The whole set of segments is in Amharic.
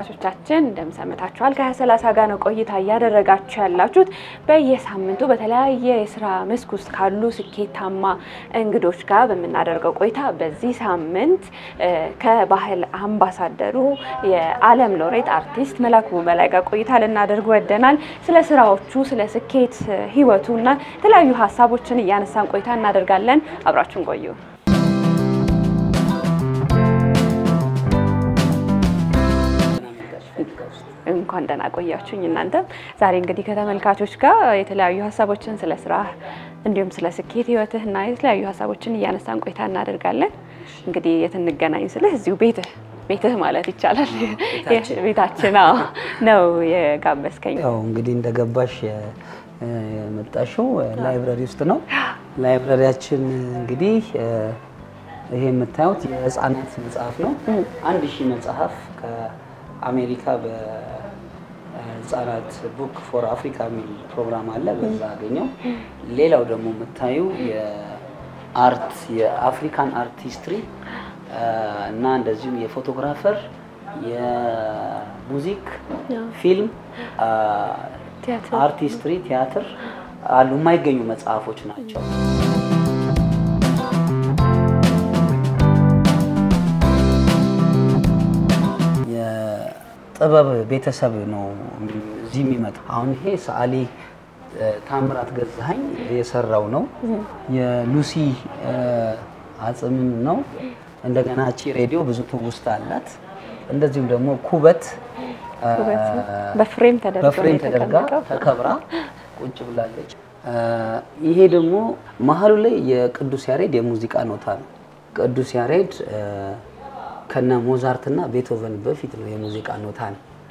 ተመልካቾቻችን እንደምሰምታችኋል ከሀያ ሰላሳ ጋር ነው ቆይታ እያደረጋችሁ ያላችሁት። በየሳምንቱ በተለያየ የስራ መስክ ውስጥ ካሉ ስኬታማ እንግዶች ጋር በምናደርገው ቆይታ በዚህ ሳምንት ከባህል አምባሳደሩ የዓለም ሎሬት አርቲስት መላኩ በላይ ጋር ቆይታ ልናደርግ ወደናል። ስለ ስራዎቹ፣ ስለ ስኬት ህይወቱ እና የተለያዩ ሀሳቦችን እያነሳን ቆይታ እናደርጋለን። አብራችሁን ቆዩ። እንኳን ደህና ቆያችሁኝ። እናንተም ዛሬ እንግዲህ ከተመልካቾች ጋር የተለያዩ ሀሳቦችን ስለ ስራ እንዲሁም ስለ ስኬት ህይወትህ እና የተለያዩ ሀሳቦችን እያነሳን ቆይታ እናደርጋለን። እንግዲህ የት እንገናኝ ስልህ እዚሁ ቤትህ ቤትህ ማለት ይቻላል ቤታችን ነው የጋበዝከኝ። ያው እንግዲህ እንደገባሽ የመጣሽው ላይብረሪ ውስጥ ነው። ላይብረሪያችን እንግዲህ ይሄ የምታዩት የህፃናት መጽሐፍ ነው። አንድ ሺህ መጽሐፍ ከአሜሪካ በህፃናት ቡክ ፎር አፍሪካ የሚል ፕሮግራም አለ። በዛ አገኘው። ሌላው ደግሞ የምታዩ የአርት የአፍሪካን አርት ሂስትሪ እና እንደዚሁም የፎቶግራፈር የሙዚክ ፊልም አርት ሂስትሪ ቲያትር አሉ። የማይገኙ መጽሐፎች ናቸው። የጥበብ ቤተሰብ ነው እዚህ የሚመጣ። አሁን ይሄ ሰዓሊ ታምራት ገዛኸኝ የሰራው ነው። የሉሲ አጽምም ነው። እንደገና እቺ ሬዲዮ ብዙ ትውስታ አላት። እንደዚሁም ደግሞ ኩበት በፍሬም በፍሬም ተደርጋ ተከብራ ቁጭ ብላለች። ይሄ ደግሞ መሀሉ ላይ የቅዱስ ያሬድ የሙዚቃ ኖታ ነው። ቅዱስ ያሬድ ከነ ሞዛርትና ቤቶቨን በፊት ነው የሙዚቃ ኖታን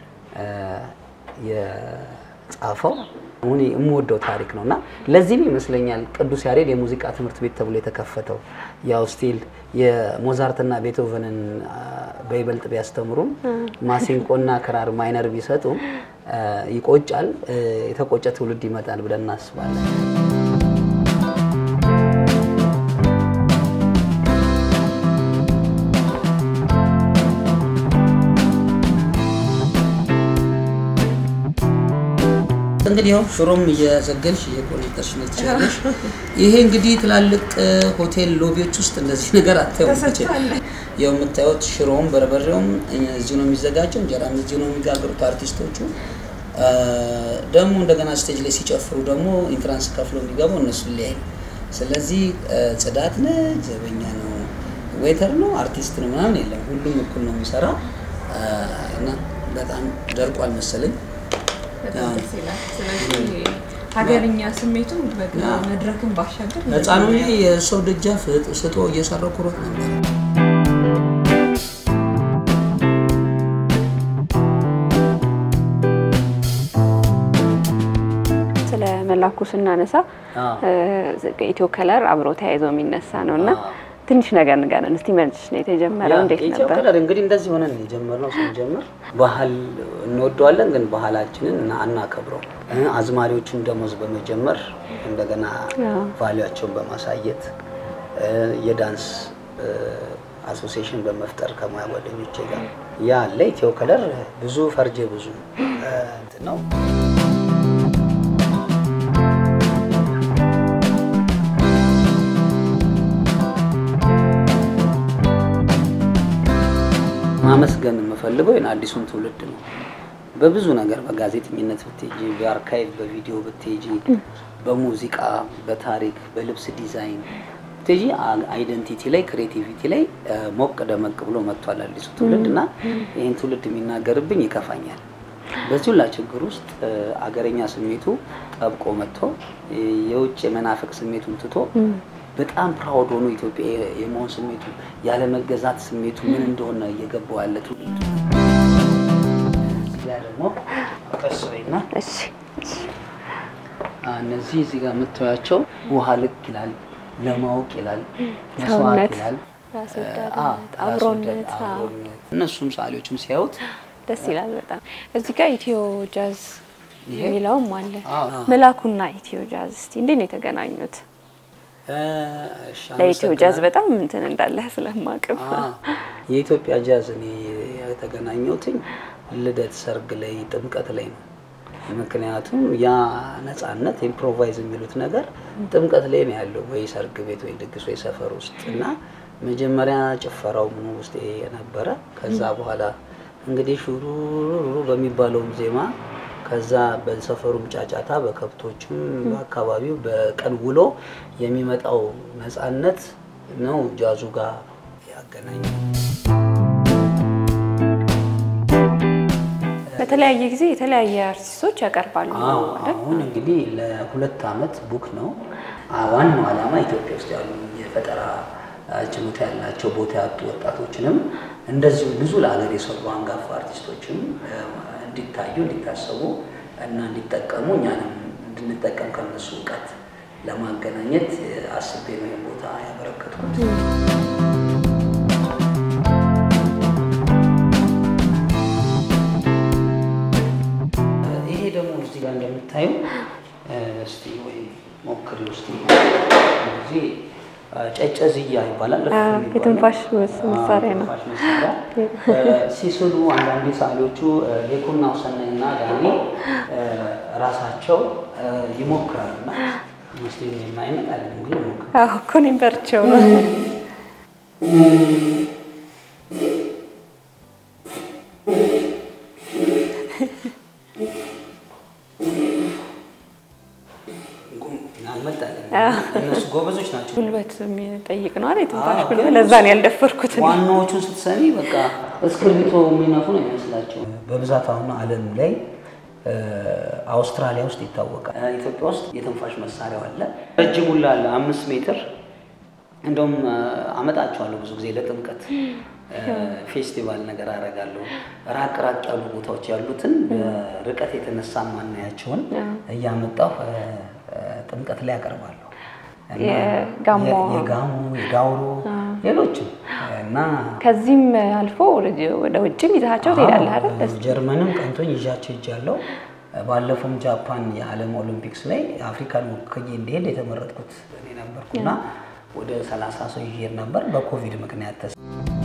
የጻፈው። አሁን የምወደው ታሪክ ነው እና ለዚህም ይመስለኛል ቅዱስ ያሬድ የሙዚቃ ትምህርት ቤት ተብሎ የተከፈተው። ያው ስቲል የሞዛርትና ቤቶቨንን በይበልጥ ቢያስተምሩም ማሲንቆና ክራር ማይነር ቢሰጡም ይቆጫል። የተቆጨ ትውልድ ይመጣል ብለን እናስባለን። እንግዲህ ያው ሽሮም እየዘገልሽ እየቆነጠሽ ነው ትችላለሽ። ይሄ እንግዲህ ትላልቅ ሆቴል ሎቢዎች ውስጥ እንደዚህ ነገር አታዩም። ያው የምታዩት ሽሮም በርበሬውም እዚሁ ነው የሚዘጋጀው፣ እንጀራም እዚሁ ነው የሚጋግሩት አርቲስቶቹ። ደግሞ እንደገና ስቴጅ ላይ ሲጨፍሩ ደግሞ ኢንትራንስ ከፍሎ የሚገባው እነሱ ሊያይ ነው። ስለዚህ ጽዳት ነው፣ ዘበኛ ነው፣ ዌተር ነው፣ አርቲስት ነው ምናምን የለም። ሁሉም እኩል ነው የሚሰራ እና በጣም ደርቋል መሰለኝ። ሀገርኛ ስሜቱ መድረክን ባሻገር ህፃኑ የሰው ደጃፍ ስጦ እየሰራው ኩሮት ነበር። ስለ መላኩ ስናነሳ ኢትዮ ከለር አብሮ ተያይዞ የሚነሳ ነው እና ትንሽ ነገር ንገረን እስቲ። መች ነው የተጀመረው? እንዴት ኢትዮ ነበር? ከለር እንግዲህ እንደዚህ ሆነን ነው የጀመርነው። ስንጀምር ባህል እንወደዋለን፣ ግን ባህላችንን እና አናከብረው። አዝማሪዎችን ደሞዝ በመጀመር እንደገና ቫሊያቸውን በማሳየት የዳንስ አሶሲዬሽን በመፍጠር ከሙያ ጓደኞቼ ጋር ያ አለ። ኢትዮ ከለር ብዙ ፈርጀ ብዙ እንትን ነው። ማመስገን የምፈልገው ይሄን አዲሱን ትውልድ ነው። በብዙ ነገር በጋዜጠኝነት ብትሄጂ፣ በአርካይቭ በቪዲዮ ብትሄጂ፣ በሙዚቃ፣ በታሪክ፣ በልብስ ዲዛይን ብትሄጂ አይደንቲቲ ላይ ክሬቲቪቲ ላይ ሞቅ ደመቅ ብሎ መጥቷል አዲሱ ትውልድ እና ይህን ትውልድ የሚናገርብኝ ይከፋኛል። በዚህ ሁላ ችግር ውስጥ አገረኛ ስሜቱ ጠብቆ መጥቶ የውጭ የመናፈቅ ስሜቱን ትቶ በጣም ፕራውድ ሆኖ ኢትዮጵያ የመሆን ስሜቱ ያለመገዛት ስሜቱ ምን እንደሆነ እየገባው ያለ ትውልድ ያ ደግሞ ቀስ በይና እሺ እነዚህ እዚህ ጋር የምታያቸው ውሃ ልክ ይላል፣ ለማወቅ ይላል፣ መስዋዕት ሰውነት፣ ይላል፣ ራስ አ- ወዳድነት፣ ራስ አብሮነት፣ ወዳድ፣ አዎ። አብሮነት። እነሱም ሰዓሊዎችም ሲያዩት ደስ ይላል በጣም። እዚህ ጋር ኢትዮ ጃዝ ይሄ? የሚለውም አለ። አዎ። መላኩና ኢትዮ ጃዝ እስቲ እንዴት ነው የተገናኙት? እሺ፣ ለኢትዮ ጃዝ አመሰግናለሁ። በጣም እንትን እንዳለህ ስለማቅም አ፣ የኢትዮጵያ ጃዝ እኔ የተገናኘሁትኝ ልደት፣ ሰርግ ላይ፣ ጥምቀት ላይ ነው። ምክንያቱም ያ ነፃነት ኢምፕሮቫይዝ የሚሉት ነገር ጥምቀት ላይ ነው ያለው፣ ወይ ሰርግ ቤት ወይ ድግስ ወይ ሰፈር ውስጥ እና መጀመሪያ ጭፈራው ምኑ ውስጥ ይሄ የነበረ ከዛ በኋላ እንግዲህ ሹሩሩ በሚባለውም ዜማ ከዛ በሰፈሩም ጫጫታ በከብቶችም በአካባቢው በቀን ውሎ የሚመጣው ነፃነት ነው ጃዙ ጋር ያገናኛል። በተለያየ ጊዜ የተለያየ አርቲስቶች ያቀርባሉ አዎ አይደል? አሁን እንግዲህ ለሁለት ዓመት ቡክ ነው። አ- ዋናው ዓላማ ኢትዮጵያ ውስጥ ያሉ የፈጠራ አ, ችሎታ ያላቸው ቦታ ያጡ ወጣቶችንም እንደዚሁ ብዙ ለሀገር የሰሩ አንጋፋ አርቲስቶችም አ, እንዲታዩ እንዲታሰቡ እና እንዲጠቀሙ እኛንም እንድንጠቀም ከነሱ እውቀት ለማገናኘት አ, አስቤ ነው ይህን ቦታ ያበረከትኩት። ይሄ ደግሞ እዚህ ጋር እንደምታዩ እስቲ ወይ ሞክሪ ውስጥ ጊዜ ጨጨዝያ ይባላል። እፍ አዎ፣ የሚባለው። የትንፋሽ መስ- አዎ፣ መሳሪያ ነው። የትንፋሽ መሳሪያ። እ፣ ሲስሉ አንዳንዴ ሰዓሊዎቹ እ፣ ሌኩና ውሰናይ እና ዳኒ እ፣ ራሳቸው እ፣ ይሞክራሉ እና ስ የማይመጥ አለ ግን ሞክር አዎ እኮ እኔም በርቸው ነው። አልመጣልኝ። እነሱ ጎበዞች ናቸው። ጉልበት የሚጠይቅ ነው አይደል? የትንፋሽ አዎ፣ ጉልበት። ግን ለዛ ነው ያልደፈርኩት። እኔ። ዋናዎቹን ስትሰሚ በቃ እስክርቢቶ የሚነፉ ነው የሚመስላቸው። በብዛት አሁን ዓለም ላይ እ፣ አውስትራሊያ ውስጥ ይታወቃል። እ፣ ኢትዮጵያ ውስጥ የትንፋሽ መሳሪያው አለ። ረጅም ሁላ አለ አምስት ሜትር እንደውም እ፣ አመጣቸዋለሁ ብዙ ጊዜ ለጥምቀት እ፣ ፌስቲቫል ነገር አደርጋለሁ። ራቅ ራቅ ያሉ ቦታዎች ያሉትን በርቀት የተነሳ ማናያቸውን እያመጣሁ እ፣ እ፣ ጥምቀት ላይ ያቀርባለሁ። እና የጋሞ የ- የጋሞ የዳውሮ ሌሎችም እና ከዚህም አልፎ ወደ- ወደ ውጭም ይዛቸው ትሄዳለህ አይደል? አዎ፣ ጀርመንም ቀንቶኝ ይዣቸው ሄጃለሁ። ባለፈውም ጃፓን የዓለም ኦሎምፒክስ ላይ አፍሪካን ወክዬ እንዲሄድ የተመረጥኩት እኔ ነበርኩና ወደ 30 ሰው ይሄድ ነበር። በኮቪድ ምክንያት ተስ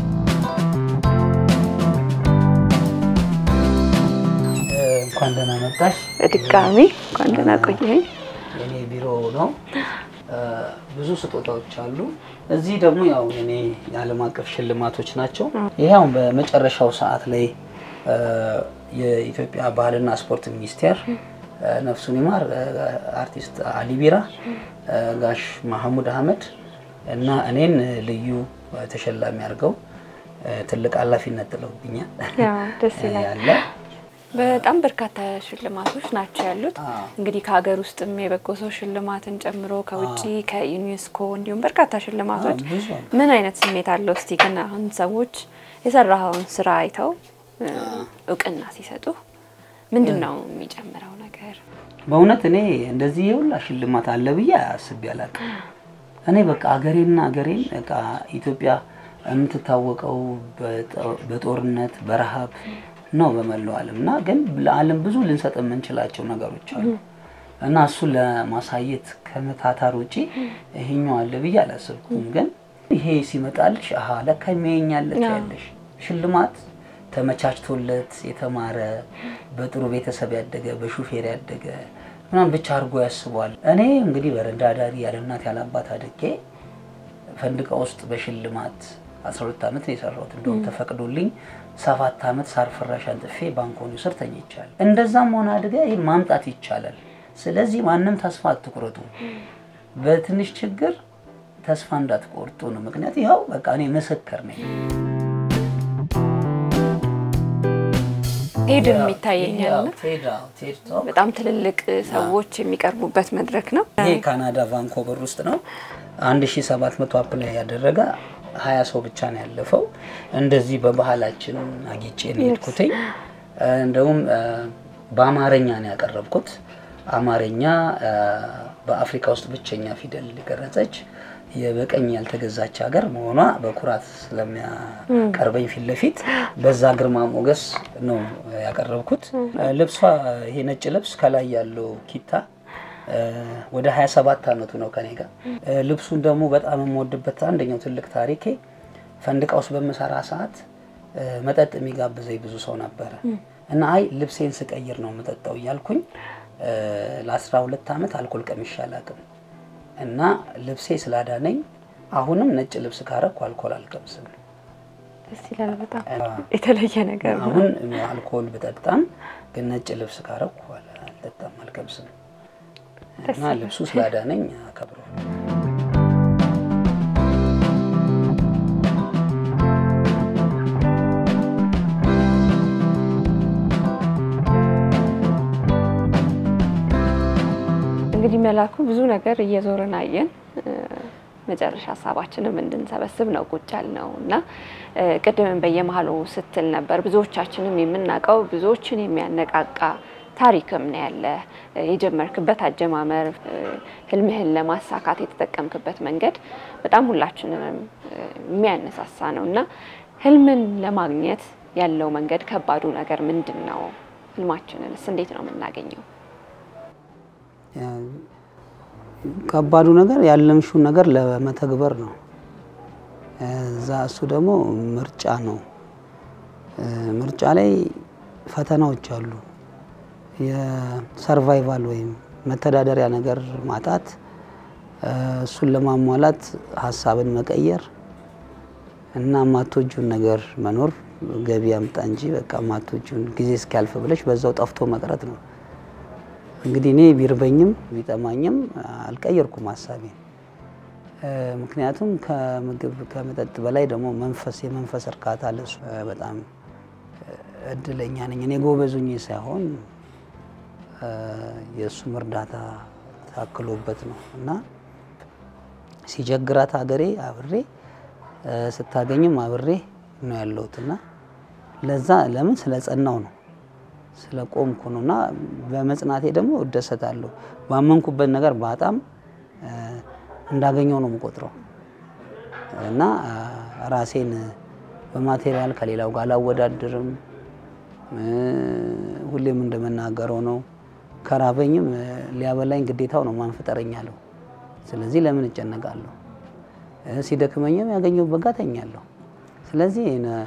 እንኳን ደህና መጣሽ። በድጋሚ እንኳን ደህና ቆየኸኝ። የኔ ቢሮ ነው። እ፣ ብዙ ስጦታዎች አሉ። እዚህ ደግሞ ያው የኔ የዓለም አቀፍ ሽልማቶች ናቸው። ይሄ አሁን በመጨረሻው ሰዓት ላይ እ፣ የኢትዮጵያ ባህልና ስፖርት ሚኒስቴር እ፣ ነፍሱን ይማር እ፣ አርቲስት አሊ ቢራ እ፣ ጋሽ ማህሙድ አህመድ እና እኔን ልዩ ተሸላሚ አድርገው እ፣ ትልቅ ኃላፊነት ጥለውብኛል ያው ደስ ይላል። ያለ በጣም በርካታ ሽልማቶች ናቸው ያሉት። አዎ። እንግዲህ ከሀገር ውስጥም የበጎ ሰው ሽልማትን ጨምሮ ከውጭ ከዩኔስኮ እንዲሁም በርካታ ሽልማቶች አዎ፣ ብዙ አሉ። ምን አይነት ስሜት አለው? እስቲ ግን አሁን ሰዎች የሰራኸውን ስራ አይተው እ፣ እውቅና ሲሰጡ ምንድን ነው የሚጨምረው ነገር? በእውነት እኔ እንደዚህ የሁላ ሽልማት አለ ብዬ አስቤ አላውቅም። እኔ በቃ አገሬና አገሬን በቃ ኢትዮጵያ የምትታወቀው በጦ- በጦርነት በረሃብ ነው በመላው ዓለም እና ግን ለዓለም ብዙ ልንሰጥ የምንችላቸው ነገሮች አሉ እና እሱን ለማሳየት ከመታታር ውጪ ይሄኛው አለ ብዬ አላሰብኩም። ግን ይሄ ሲመጣልሽ አሀ ለካ የሚያኛለት ያለሽ ሽልማት ተመቻችቶለት የተማረ በጥሩ ቤተሰብ ያደገ በሹፌር ያደገ ምናምን ብቻ አድርጎ ያስቧል። እኔ እንግዲህ በረንዳ ዳሪ ያለ እናት ያለ አባት አድጌ ፈንድቃ ውስጥ በሽልማት 12 ዓመት ነው የሰራሁት። እንደውም ተፈቅዶልኝ ሰባት ዓመት ሳር ፍራሽ አንጥፌ ባንኮኒ ስር ተኝቻለሁ። እንደዛም ሆነ አድገ ይህን ማምጣት ይቻላል። ስለዚህ ማንም ተስፋ አትቁረጡ። በትንሽ ችግር ተስፋ እንዳትቆርጡ ነው። ምክንያት ይኸው በቃ እኔ ምስክር ነኝ። ሄድም ይታየኛል እና ቴድ አዎ፣ ቴድ ቶክ በጣም ትልልቅ ሰዎች የሚቀርቡበት መድረክ ነው። ይሄ ካናዳ ቫንኮቨር ውስጥ ነው። 1700 አፕላይ ያደረገ 20 ሰው ብቻ ነው ያለፈው። እንደዚህ በባህላችን አጊጬ ነው የሄድኩትኝ። እንደውም እ፣ በአማርኛ ነው ያቀረብኩት። አማርኛ እ፣ በአፍሪካ ውስጥ ብቸኛ ፊደል የቀረጸች የበቀኝ ያልተገዛች ሀገር መሆኗ በኩራት ስለሚያቀርበኝ ፊት ለፊት በዛ ግርማ ሞገስ ነው ያቀረብኩት። ልብሷ ይሄ ነጭ ልብስ ከላይ ያለው ኪታ እ፣ ወደ 27 ዓመቱ ነው ከኔ ጋር። እ፣ ልብሱን ደግሞ በጣም የምወድበት አንደኛው ትልቅ ታሪኬ ፈንድቃ ውስጥ በምሰራ ሰዓት እ፣ መጠጥ የሚጋብዘኝ ብዙ ሰው ነበረ እና አይ ልብሴን ስቀይር ነው የምጠጣው እያልኩኝ ለአስራ ሁለት ዓመት አልኮል ቀምሼ አላውቅም። እና ልብሴ ስላዳነኝ አሁንም ነጭ ልብስ ካረኩ አልኮል አልቀምስም። ደስ ይላል። በጣም የተለየ ነገር ነው። አሁን አልኮል ብጠጣም ግን ነጭ ልብስ ካረኩ አልጠጣም፣ አልቀምስም እና ልብሱ ስላዳነኝ አከብረዋል። እንግዲህ መላኩ ብዙ ነገር እየዞርን አየን። መጨረሻ ሀሳባችንም እንድንሰበስብ ነው ቁጭ ያልነው እና ቅድምን በየመሀሉ ስትል ነበር ብዙዎቻችንም የምናውቀው ብዙዎችን የሚያነቃቃ ታሪክም ነው ያለ የጀመርክበት አጀማመር ህልምህን ለማሳካት የተጠቀምክበት መንገድ በጣም ሁላችንንም የሚያነሳሳ ነው እና ህልምን ለማግኘት ያለው መንገድ ከባዱ ነገር ምንድን ነው? ህልማችንንስ እንዴት ነው የምናገኘው? ከባዱ ነገር ያለምሽውን ነገር ለመተግበር ነው። እዛ እሱ ደግሞ ምርጫ ነው። ምርጫ ላይ ፈተናዎች አሉ። የሰርቫይቫል ወይም መተዳደሪያ ነገር ማጣት፣ እሱን ለማሟላት ሀሳብን መቀየር እና ማቶጁን ነገር መኖር ገቢ አምጣ እንጂ በቃ ማቶጁን ጊዜ እስኪያልፍ ብለሽ በዛው ጠፍቶ መቅረት ነው። እንግዲህ እኔ ቢርበኝም ቢጠማኝም አልቀየርኩም ሀሳቤን። ምክንያቱም ከምግብ ከመጠጥ በላይ ደግሞ መንፈስ የመንፈስ እርካታ ለሱ በጣም እድለኛ ነኝ። እኔ ጎበዙኝ ሳይሆን የእሱም እርዳታ ታክሎበት ነው እና ሲቸግራት ሀገሬ አብሬ ስታገኝም አብሬ ነው ያለሁት እና ለዛ ለምን ስለ ጸናው ነው ስለ ቆምኩ ነው እና በመጽናቴ ደግሞ እደሰታለሁ። ባመንኩበት ነገር በጣም እንዳገኘው ነው የምቆጥረው እና ራሴን በማቴሪያል ከሌላው ጋር አላወዳድርም። ሁሌም እንደመናገረው ነው ከራበኝም ሊያበላኝ ግዴታው ነው ማን ፍጠረኛለሁ። ስለዚህ ለምን እጨነቃለሁ? ሲደክመኝም ያገኘሁበት ጋር ተኛለሁ። ስለዚህ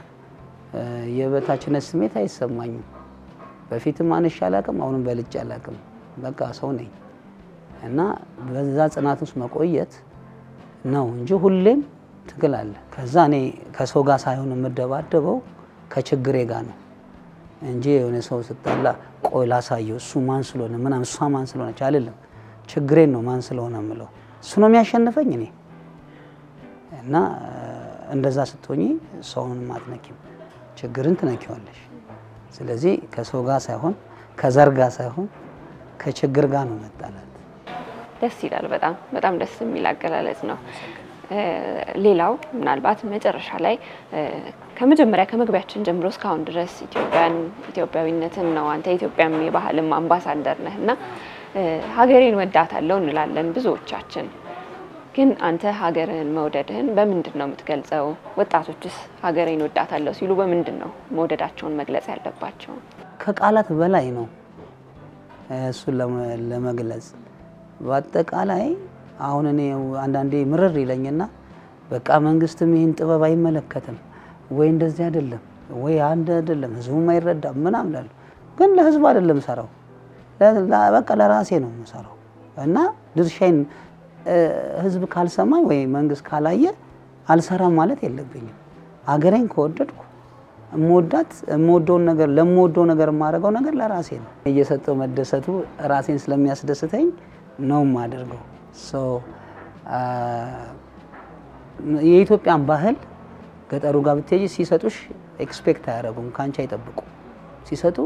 የበታችነት ስሜት አይሰማኝም። በፊትም አንሼ አላቅም፣ አሁንም በልጬ አላቅም። በቃ ሰው ነኝ እና በዛ ጽናት ውስጥ መቆየት ነው እንጂ ሁሌም ትግል አለ። ከዛ እኔ ከሰው ጋር ሳይሆን የምደባደበው ከችግሬ ጋር ነው እንጂ የሆነ ሰው ስጣላ ቆይ ላሳየው እሱ ማን ስለሆነ ምናምን እሷ ማን ስለሆነች አይደለም። ችግሬን ነው ማን ስለሆነ የምለው እሱ ነው የሚያሸንፈኝ እኔ እና እንደዛ ስትሆኚ ሰውንም አትነኪም፣ ችግርን ትነኪዋለሽ። ስለዚህ ከሰው ጋር ሳይሆን ከዘር ጋር ሳይሆን ከችግር ጋር ነው መጣላት። ደስ ይላል። በጣም በጣም ደስ የሚል አገላለጽ ነው። ሌላው ምናልባት መጨረሻ ላይ ከመጀመሪያ ከመግቢያችን ጀምሮ እስካሁን ድረስ ኢትዮጵያን ኢትዮጵያዊነትን ነው አንተ የኢትዮጵያም የባህልም አምባሳደር ነህ እና ሀገሬን ወዳታለሁ እንላለን ብዙዎቻችን። ግን አንተ ሀገርህን መውደድህን በምንድን ነው የምትገልጸው? ወጣቶችስ ሀገሬን ወዳታለሁ ሲሉ በምንድን ነው መውደዳቸውን መግለጽ ያለባቸው? ከቃላት በላይ ነው እሱን ለመግለጽ በአጠቃላይ አሁን እኔ አንዳንዴ ምርር ይለኝና በቃ መንግስትም ይህን ጥበብ አይመለከትም ወይ እንደዚህ አይደለም ወይ አንድ አይደለም ህዝቡም አይረዳም ምናምን እላለሁ። ግን ለህዝቡ አይደለም ሰራው በቃ ለራሴ ነው የምሰራው እና ድርሻዬን ህዝብ ካልሰማኝ ወይ መንግስት ካላየ አልሰራም ማለት የለብኝም። ሀገሬን ከወደድኩ እምወዳት የምወደውን ነገር ለምወደው ነገር የማደርገው ነገር ለራሴ ነው። እየሰጠው መደሰቱ ራሴን ስለሚያስደስተኝ ነው የማደርገው። የኢትዮጵያን ባህል ገጠሩ ጋር ብትሄጂ ሲሰጡሽ ኤክስፔክት አያደርጉም፣ ከአንቺ አይጠብቁ። ሲሰጡ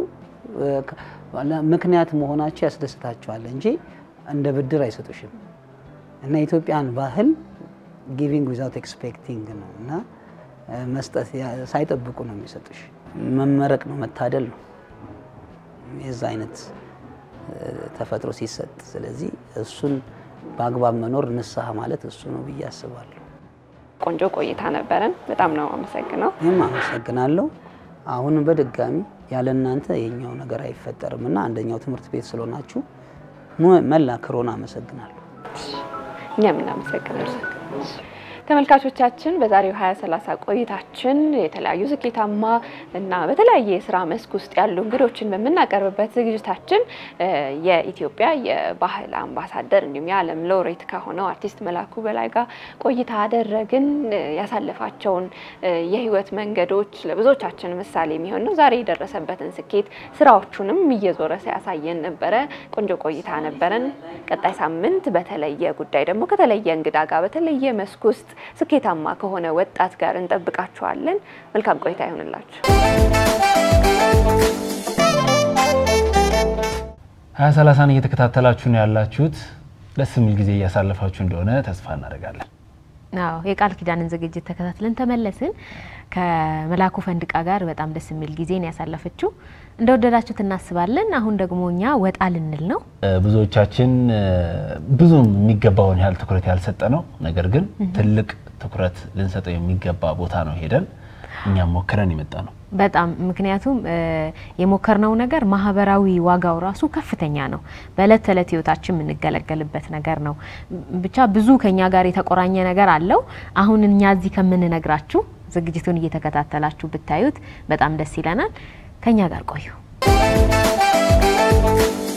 ምክንያት መሆናቸው ያስደስታቸዋል እንጂ እንደ ብድር አይሰጡሽም። እና የኢትዮጵያን ባህል ጊቪንግ ዊዛውት ኤክስፔክቲንግ ነው እና መስጠት ሳይጠብቁ ነው የሚሰጡሽ። መመረቅ ነው መታደል ነው የዛ አይነት ተፈጥሮ ሲሰጥ። ስለዚህ እሱን በአግባብ መኖር ንስሐ ማለት እሱ ነው ብዬ አስባለሁ። ቆንጆ ቆይታ ነበረን። በጣም ነው አመሰግነው። ይህም አመሰግናለሁ። አሁንም በድጋሚ ያለ እናንተ የኛው ነገር አይፈጠርም እና አንደኛው ትምህርት ቤት ስለሆናችሁ መላ ክሮን አመሰግናለሁ። እኛም እናመሰግናለን። ተመልካቾቻችን በዛሬው 2030 ቆይታችን የተለያዩ ስኬታማ እና በተለያየ የስራ መስክ ውስጥ ያሉ እንግዶችን በምናቀርብበት ዝግጅታችን የኢትዮጵያ የባህል አምባሳደር እንዲሁም የዓለም ሎሬት ከሆነው አርቲስት መላኩ በላይ ጋር ቆይታ አደረግን። ያሳለፋቸውን የህይወት መንገዶች ለብዙዎቻችን ምሳሌ የሚሆን ነው። ዛሬ የደረሰበትን ስኬት ስራዎቹንም እየዞረ ሲያሳየን ነበረ። ቆንጆ ቆይታ ነበረን። ቀጣይ ሳምንት በተለየ ጉዳይ ደግሞ ከተለየ እንግዳ ጋር በተለየ መስክ ውስጥ ስኬታማ ከሆነ ወጣት ጋር እንጠብቃችኋለን። መልካም ቆይታ ይሆንላችሁ። ሀያ ሰላሳን እየተከታተላችሁ ነው ያላችሁት። ደስ የሚል ጊዜ እያሳለፋችሁ እንደሆነ ተስፋ እናደርጋለን። አዎ የቃል ኪዳንን ዝግጅት ተከታትለን ተመለስን። ከመላኩ ፈንድቃ ጋር በጣም ደስ የሚል ጊዜን ያሳለፈችው እንደወደዳችሁት እናስባለን። አሁን ደግሞ እኛ ወጣ ልንል ነው። ብዙዎቻችን ብዙም የሚገባውን ያህል ትኩረት ያልሰጠ ነው። ነገር ግን ትልቅ ትኩረት ልንሰጠው የሚገባ ቦታ ነው ሄደን እኛም ሞክረን የመጣ ነው። በጣም ምክንያቱም የሞከርነው ነገር ማህበራዊ ዋጋው ራሱ ከፍተኛ ነው። በእለት ተዕለት ህይወታችን የምንገለገልበት ነገር ነው። ብቻ ብዙ ከኛ ጋር የተቆራኘ ነገር አለው። አሁን እኛ እዚህ ከምንነግራችሁ ዝግጅቱን እየተከታተላችሁ ብታዩት በጣም ደስ ይለናል። ከኛ ጋር ቆዩ።